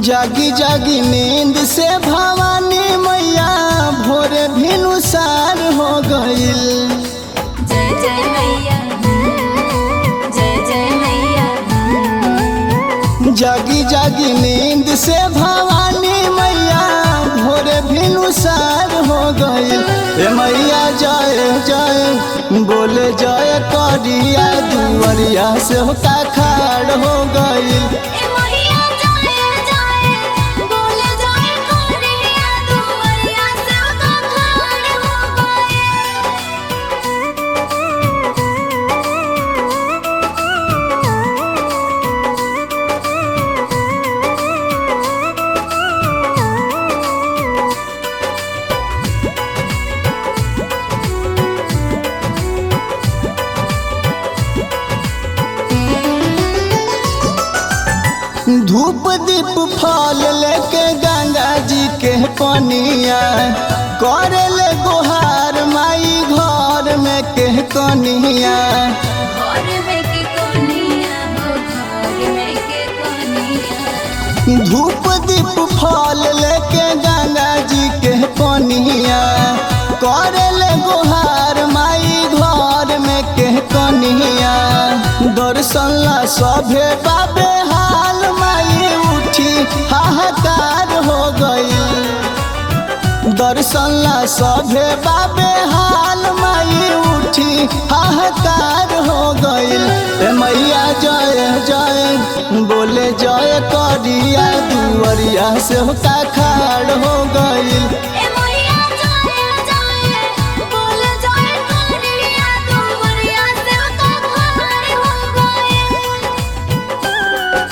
जागी जागी नींद से भवानी मैया भोरे भिनुसार हो गईल जय जय मैया जय जय मैया जागी जागी नींद से भवानी मैया भोरे भिनुसार हो गईल ए मैया जय जय बोले जय करिया दुआरिया से होता खाड़ हो गईल ए मैया जय जय बोले जय कोरिया दुवरिया से का खाड़ हो गए धूप दीप फल लेके गंगा जी के पनिया करे ले गुहार माई घर में के कनिया घर में के कोनिया हो घर में के कोनिया धूप दीप फल लेके गंगा जी के पनिया करे ले गुहार माई घर में के कनिया दर्शन ला सभे बाबे हाल माई उठी हाहाकार हो गई दर्शन ला सभे बाबे हाल माई उठी हाहाकार हो गईल ए मैया जय जय बोले जय करिया दुआरिया से होता खाड़ हो गईल ए मैया जय जय बोले जय कोरिया दुवरिया से का खाड़ हो गए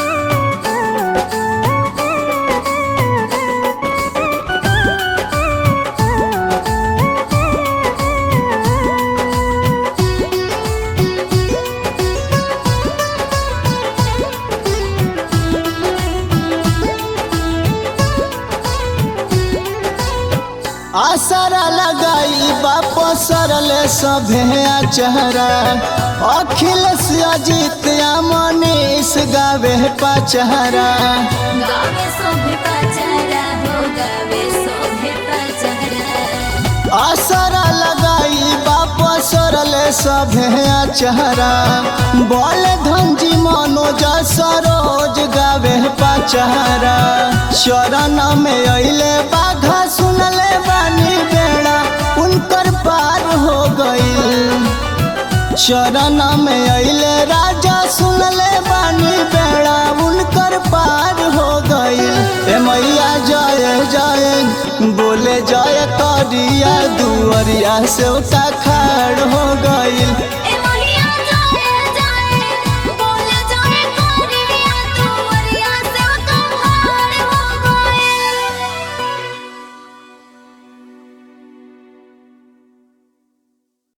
आसरा लगाई बाप सरले सभे चेहरा अखिलेश अजित या मनीष गावे पचहरा गावे सोभे पचरा हो गावे सोभे पचरा आसरा लगाई बाप सरले सभे चेहरा बोल धनजी मनोज सरोज गावे पचहरा शरण में अइले बाघा सुनले बानी बेड़ा उनकर पार हो गईल शरण में अइले राजा सुनले बानी बेड़ा उनकर पार हो गईल ए मैया जय जय बोले जय करिया दुआरिया से खाड़ हो गईल